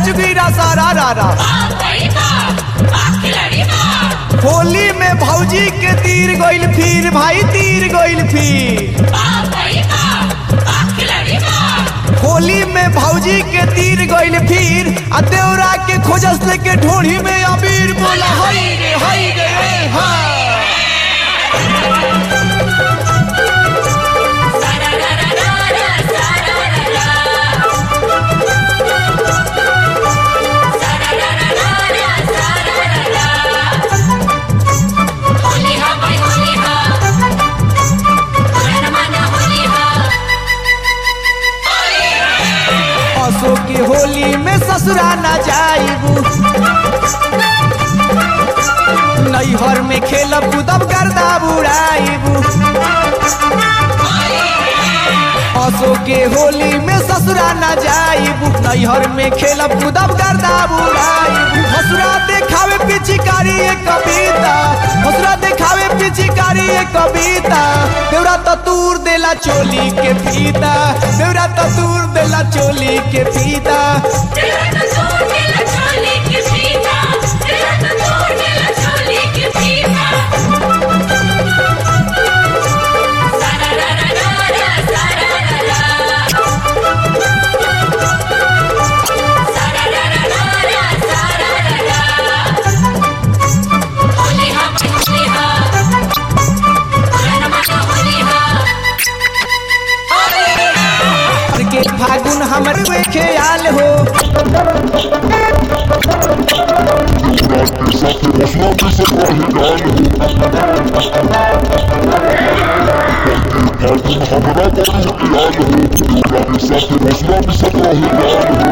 चुकीरा सारा रारा होली में भौजी के तीर गइल फिर भाई तीर गइल फिर होली में भौजी के तीर गइल फिर आ देवरा के खोजस लेके ढोढ़ी में अबीर बोला हई रे हई रे ए, हा असो की होली में ससुरा न जाइबू नैहर में खेलब कूदब गर्दा बुड़ाइबू असो के होली में ससुरा न जाइबू नैहर में खेलब कूदब गर्दा बुड़ाइबू हसुरा देखावे पिचिकारी एक कविता हसुरा देखावे पिचिकारी एक कविता देवरा तो तूर देला चोली के फीता देवरा तो तूर देला चोली के फीता के फागुन हमर वे ख्याल हो हमरा पर ख्याल हो हमरा के साथ मसला भी सब रहे